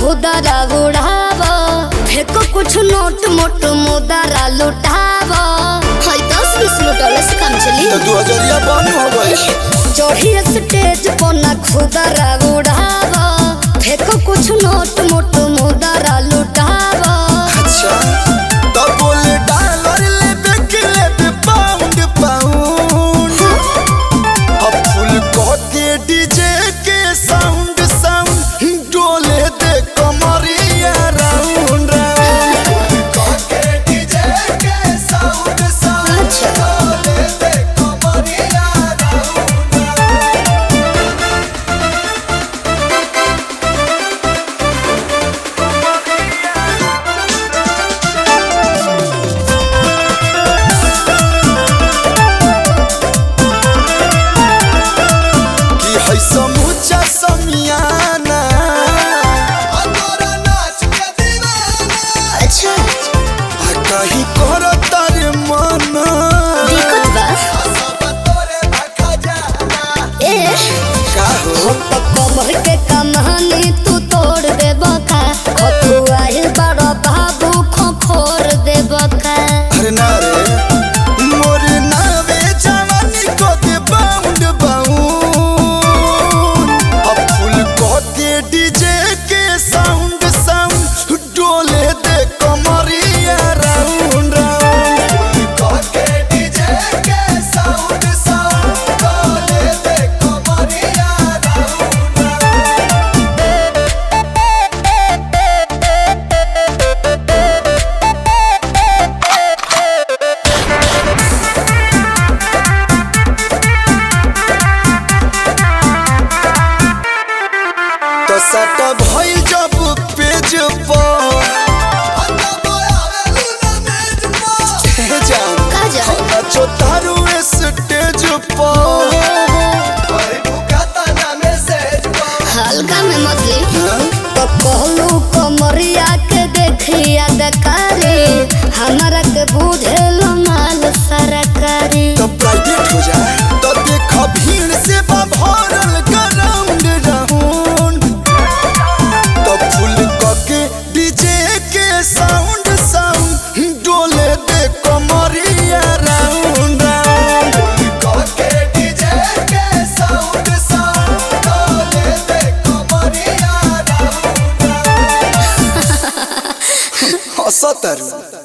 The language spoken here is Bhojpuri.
खुदरा उड़ाव फेको कुछ नोट मोट मुदरा लुटाव हाय दस बीस लुटौले से काम चली तो दू हजरिया बंद हो गई चढ़ी स्टेज पर ना खुदरा उड़ाव फेको कुछ नोट मोट मुदरा लुटाव अच्छा तो बोले डॉलर ले के ले पाउंड पाउंड अब फुल कह के डीजे के साउंड साउंड डोले दे कमरिया राउंड राउंड कह के डीजे के साउंड साउंड अच्छा। डोले दे कमरिया राउंड राउंड कि है समूचा समियाना अतोरा नाच के दीवाना अच्छा आ कहीं कर तारे मना दिक्कत बा सब तोरे भखा जाना ए का हो तो कमर के कमानी तू तोड़ दे बका खतुआई बड़ा बाबू खोखोर दे बका अरे ना रे मोर नावे जवानी को दे बाउंड बाउंड अब फुल को के डीजे के साउंड साउंड डोले दे कमरिया राउंड राउंड को के डीजे के साउंड साउंड डोले दे कमरिया राउंड राउंड तो सट भइल जब पेज पर हे जान का जान? नाचो तारू स्टेज पर हल्का में मछली तो कहलू कमरिया के देखिया दकारी हमारा के बुझेल माल सरकारी तो प्राइवेट हो जाए तो देख भीड़ से बा भरल ग्राउंड राउंड तो फुल के डीजे के साउंड साउंड डोले दे कमरिया राउंड राउंड के डीजे के साउंड साउंड डोले दे कमरिया राउंड राउंड हंसतरू